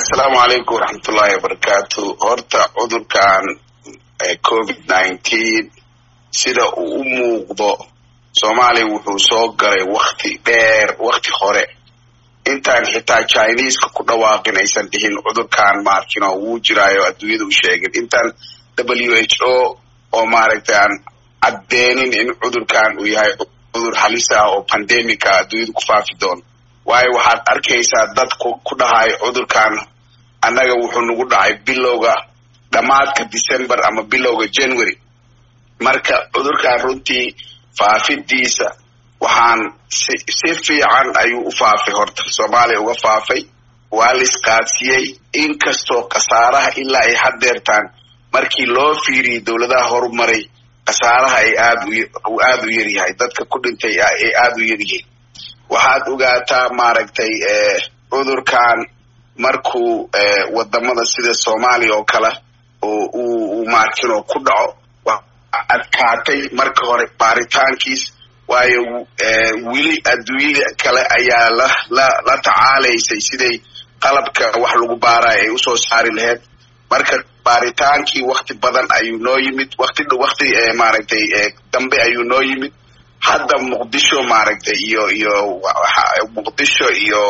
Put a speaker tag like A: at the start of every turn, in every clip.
A: asalaamu calaykum waraxmatullaahi wabarakaatu horta cudurkan covid nineteen sida uu u muuqdo soomaaliya wuxuu soo galay wakti dheer wakti hore intaan xitaa chineska ku dhawaaqin aysan dhihin cudurkan maarkino wuu jiraayo adduunyada u sheegin intaan w h o oo maaragtay aan caddeenin in cudurkan uu yahay cudur halis ah oo pandemica adduunyada ku faafi doono waayo waxaad arkaysaa dad ku dhahay cudurkan annaga wuxuu nagu dhacay bilowga dhammaadka december ama bilowga january marka cudurkan runtii faafidiisa waxaan si si fiican ayuu u faafay horta soomaaliya uga faafay waa la isqaadsiiyey inkastoo khasaaraha ilaa ay haddeertaan markii loo fiiriyey dowladaha horumaray khasaaraha ay aad uu aada u yaryahay dadka ku dhintay ay aada u yaryihiin waxaad ogaataa maaragtay cudurkan markuu wadamada sida soomaaliya oo kale oo uu maarkino ku dhaco adkaatay marka hore baaritaankiis waayo weli adduunyada kale ayaa la la la tacaalaysay siday qalabka wax lagu baarayo ay usoo saari lahayd marka baaritaankii wakti badan ayuu noo yimid wakti wakti maaragtay dambe ayuu noo yimid hadda muqdisho maaragtay iyo iyo muqdisho iyo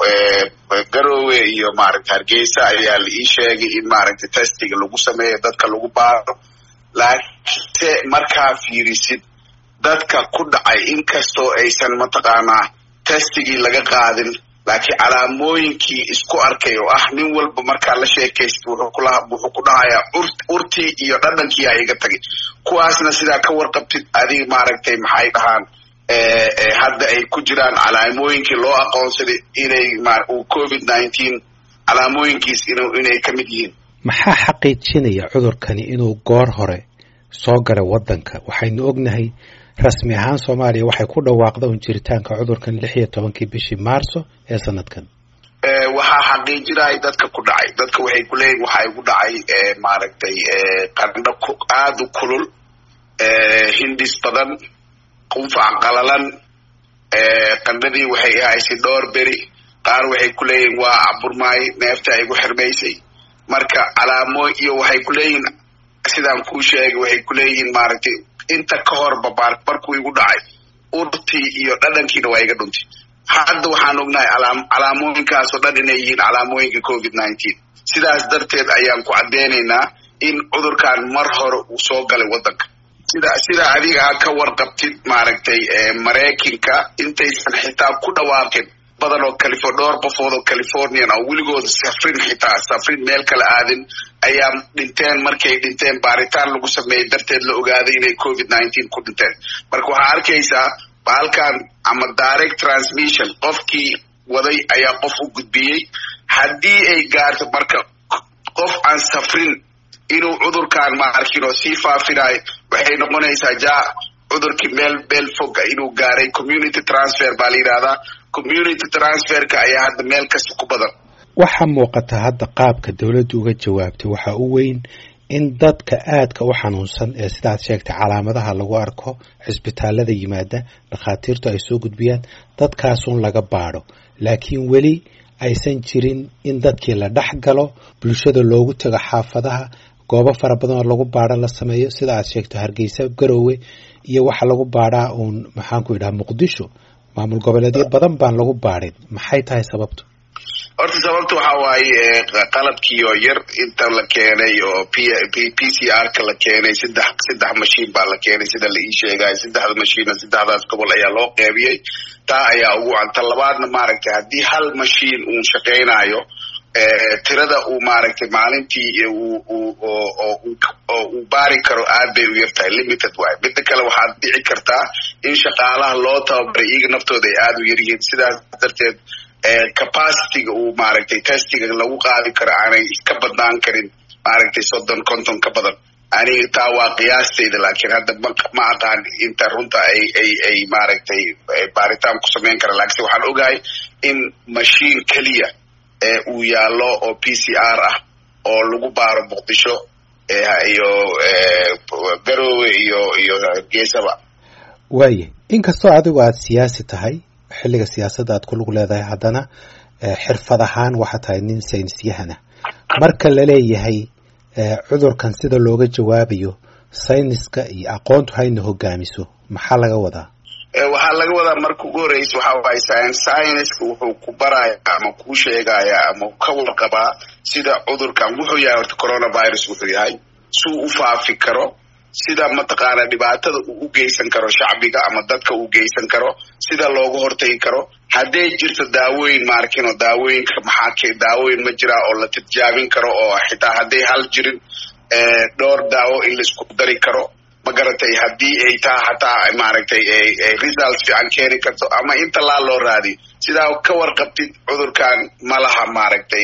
A: garowe iyo maaragtay hargeysa ayaa la ii sheegay in maaragtay testiga lagu sameeyo dadka lagu baaro laakiinse markaa fiirisid dadka ku dhacay inkastoo aysan mataqaanaa testigii laga qaadin laakiin calaamooyinkii isku arkay oo ah nin walba markaa la sheekaysid wuxuu ku dhahayaa urtii iyo dhadhankii a iga tagay kuwaasna sidaa ka warqabtid adig maaragtay maxay dhahaan hadda ay ku jiraan calaamooyinkii loo aqoonsaday inay covid nineteen calaamooyinkiis inay ka mid yihiin
B: maxaa xaqiijinaya cudurkani inuu goor hore soo galay waddanka waxaynu ognahay rasmi ahaan soomaaliya waxay ku dhawaaqda un jiritaanka cudurkan lix iyo tobankii bishii maarso ee sanadkan
A: waxaa xaqiijinaya dadka ku dhacay dadka waxay ku leeyihin waxaa igu dhacay maaragtay qandho aada u kulul hindis badan qufac qalalan qandhadii waxay ahaysay dhowr beri qaar waxay ku leeyihin waa caburmaay neefta igu xirmaysay marka calaamo iyo waxay ku leeyihin sidaan kuu sheegay waxay ku leeyihiin maaragtay inta ka horba markuu igu dhacay urtii iyo dhadhankiina waa iga dhuntay hadda waxaan ognahay calaamooyinkaasoo dhan inay yihiin calaamooyinka covid nineteen sidaas darteed ayaan ku caddeynaynaa in cudurkan mar hore uu soo galay waddanka sida sida adiga a ka warqabtid maaragtay maraykanka intaysan xitaa ku dhawaaqin badan oo califo dhowr qofood oo californian oo weligood safrin xitaa safrin meel kala aadin ayaa dhinteen markay dhinteen baaritaan lagu sameeyey darteed la ogaaday inay covid nineteen ku dhinteen marka waxaa arkaysaa baalkan ama direct transmission qofkii waday ayaa qof u gudbiyey haddii ay gaarto marka qof aan safrin inuu cudurkan ma arkin oo sii faafinayo waxay noqonaysaa ja cudurkii meel meel foga inuu gaaray community transfer baa la yidhahdaa community transferka ayaa hadda meel kasta ku badan
B: waxaa muuqata hadda qaabka dowladdu uga jawaabtay waxaa u weyn in dadka aadka u xanuunsan ee sidaad sheegtay calaamadaha lagu arko cisbitaalada yimaada dhakhaatiirtu ay soo gudbiyaan dadkaasun laga baadho laakiin weli aysan jirin in dadkii la dhex galo bulshada loogu tago xaafadaha goobo fara badan oo lagu baadho la sameeyo sida aad sheegto hargeysa garowe iyo waxa lagu baadhaa uun maxaanku yidhaha muqdisho maamul goboleedyo badan baan lagu baadhin maxay tahay sababtu
A: horta sababta waxaa waaye qalabkii oo yar inta la keenay oo p p c r ka la keenay saddex saddex mashiin baa la keenay sida la ii sheegayo saddexda mashiina saddexdaas gobol ayaa loo qeybiyey taa ayaa ugu canta labaadna maaragtay haddii hal mashiin uun shaqaynayo tirada uu maaragtay maalintii oo uu baari karo aad bay u yartahay limited waay midda kale waxaad dhici kartaa in shaqaalaha loo tababaray iyaga naftooda ay aada u yaryihiin sidaas darteed capacityga uu maaragtay testiga lagu qaadi karo aanay ka badnaan karin maaragtay soddon konton ka badan aniga taa waa qiyaastayda laakiin hadda ma aqaan inta runta ay ay ay maaragtay baaritaan ku samayn kara laakiinse waxaan ogahay in mashiin keliya uu yaallo oo p c r ah oo lagu baaro muqdisho iyo garowe iyo iyo geesaba
B: waaye inkastoo adigu aada siyaasi tahay xilliga siyaasadda aad ku lug leedahay haddana xirfad ahaan waxaa tahay nin saynisyahana marka la leeyahay cudurkan sida looga jawaabayo sayniska iyo aqoontu hayna hogaamiso maxaa laga wadaa
A: waxaa laga wadaa marka ugu horeysa waxa waay scienska wuxuu ku baraya ama kuu sheegaya ama ka warqabaa sida cudurkan wuxuu yahay horta coronavirus wuxuu yahay suu u faafi karo sida mataqaana dhibaatada uu u geysan karo shacbiga ama dadka uu geysan karo sida looga hortagi karo hadday jirto daawooyin maarkino daawooyinka maxaa daawooyin ma jiraa oo la tijaabin karo oo xitaa hadday hal jirin dhowr daawo in laisku dari karo ma garatay haddii ay taa hataa maaragtay results fiican keeni karto ama in talaal loo raadiyo sidaa ka warqabtid cudurkan ma laha maaragtay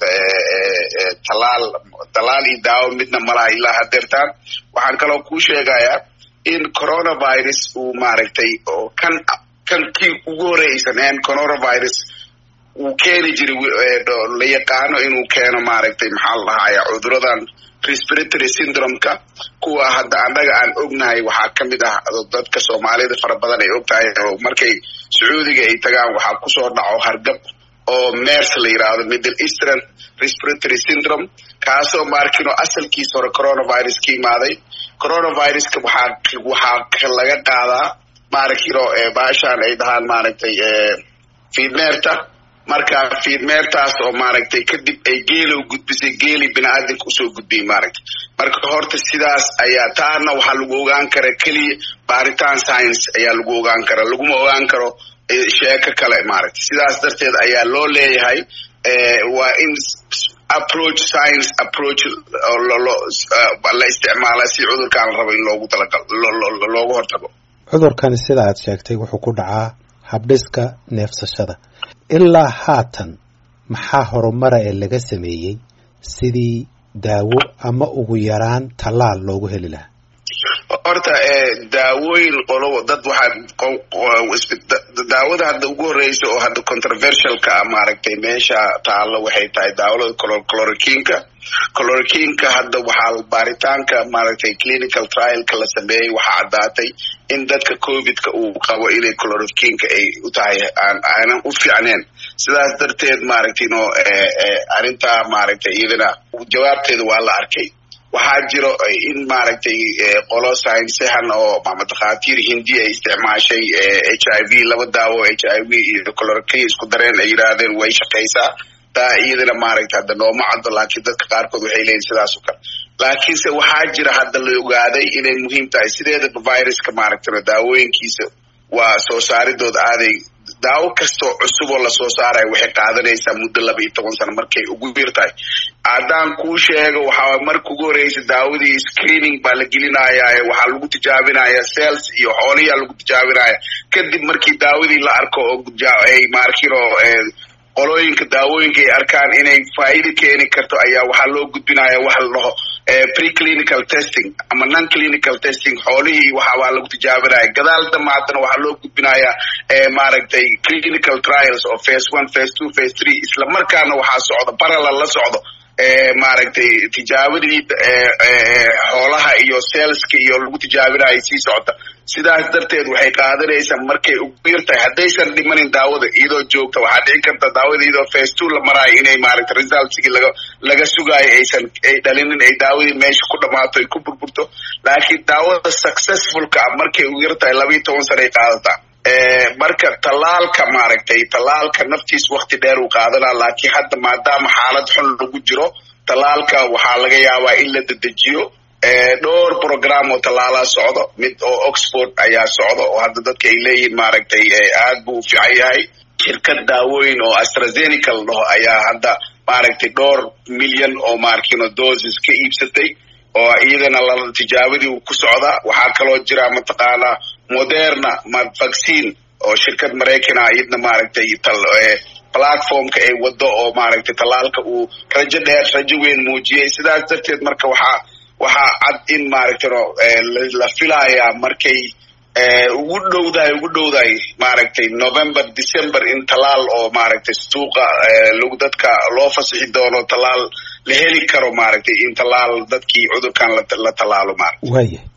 A: talaal talaal iyo daawo midna ma laha ilaa hadeertaan waxaan kaloo kuu sheegayaa in coronavirus uu maaragtay oo kan kan kii ugu horeysan en coronavirus uu keeni jiray la yaqaano inuu keeno maaragtay maxaa la dhahaya cuduradan respiratory syndromeka kuwa hadda annaga aan ognahay waxaa ka mid ah dadka soomaalida fara badan ay og tahay oo markay sacuudiga ay tagaan waxaa kusoo dhaco hargab oo mers la yidhaahdo middle eastern respiratory syndrome kaasoo maarkino asalkiisa hore coronavirus ka imaaday coronaviruska waxaa waxaa laga qaadaa maarkino baashaan ay dhahaan maaragtay fiidmeerta marka fiidmeertaas oo maaragtay kadib ay geelow gudbisay geeli bini-aadanka usoo gudbiyey maaragtay marka horta sidaas ayaa taana waxaa lagu ogaan kara keliya baaritaan science ayaa lagu ogaan kara laguma ogaan karo sheeko kale maaragtay sidaas darteed ayaa loo leeyahay waa in approach science approach la isticmaala si cudurkaan la rabo in loogu talagal loogu hortago
B: cudurkani sida aad sheegtay wuxuu ku dhacaa habdhiska neefsashada ilaa haatan maxaa horumara ee laga sameeyey sidii daawo ama ugu yaraan tallaal loogu heli lahaa
A: horta daawooyin qolo dad waxaa daawada hadda ugu horeysa oo hadda controversialka ah maaragtay meesha taalo waxay tahay daawada clorokinka clorokinka hadda waxaa baaritaanka maaragtay clinical trialka la sameeyey waxaa caddaatay in dadka covidka uu qabo inay clorokinka ay u tahay aanan u fiicneen sidaas darteed maaragtay no arrintaa maaragtay iyadana jawaabteeda waa la arkay waxaa jiro in maaragtay qolo saynsahan oo makhaatiir hindi ay isticmaashay h i v laba daawo h i v iyo clorokin isku dareen ay yidhaahdeen way shaqaysaa taa iyadana maaragtay hadda nooma caddo laakiin dadka qaarkood waxay leeyihin sidaas o kale laakiinse waxaa jira hadda la ogaaday inay muhiim tahay sideedaba viruska maaragtay daawooyinkiisa waa soo saaridooda aaday daawo kastoo cusub oo lasoo saarayo waxay qaadanaysaa muddo laba iyo toban sano markay ugu yar tahay haddaan kuu sheego waxaa marka ugu horeysa daawadii screening baa la gelinaya waxaa lagu tijaabinaya cells iyo xooliyaa lagu tijaabinaya kadib markii daawadii la arko oo ay maarkino qolooyinka daawooyinka ay arkaan inay faa'iida keeni karto ayaa waxaa loo gudbinaya waxa la dhaho preclinical testing ama non clinical testing xoolihii waxaa lagu tijaabinaya gadaal damba haddana waxaa loo gudbinaya maaragtay clinical trials oo phase one phase two phase three isla markaana waxaa socdo parallel la socdo maaragtay tijaabadii xoolaha iyo saleska iyo lagu tijaabinayo sii socota sidaas darteed waxay qaadanaysaa markay ugu yar tahay haddaysan dhimanin daawada iyadoo joogta waxaa dhici karta daawada iyadoo phase two la maraayo inay maaragtay resultsigii laga laga sugaayo aysan ay dhalinin ay daawadii meesha ku dhammaato ay ku burburto laakiin daawada successfulka ah markay ugu yar tahay laba iyo toban sana ay qaadataa marka tallaalka maaragtay tallaalka naftiis wakti dheer uu qaadanaa laakiin hadda maadaama xaalad xun lagu jiro tallaalka waxaa laga yaabaa in la dedejiyo dhowr program oo tallaalaa socdo mid oo oxford ayaa socdo oo hadda dadka ay leeyihiin maaragtay aad buu u fiican yahay shirkad daawooyin oo astrazeneca la dhaho ayaa hadda maaragtay dhowr milyan oo maarkino doses ka iibsatay oo iyadana la tijaabadii uu ku socdaa waxaa kaloo jira mataqaanaa moderna vaccine oo shirkad maraykana iyadna maaragtay platformka ay wado oo maaragtay tallaalka uu rajo dheer rajo weyn muujiyey sidaas darteed marka waxaa waxaa cad in maaragtay la filayaa markay ugu dhowdahay ugu dhowdahay maaragtay november december in tallaal oo maaragtay suuqa lagu dadka loo fasixi doono tallaal la heli karo maaragtay in tallaal dadkii cudurkan la tallaalo maaragtay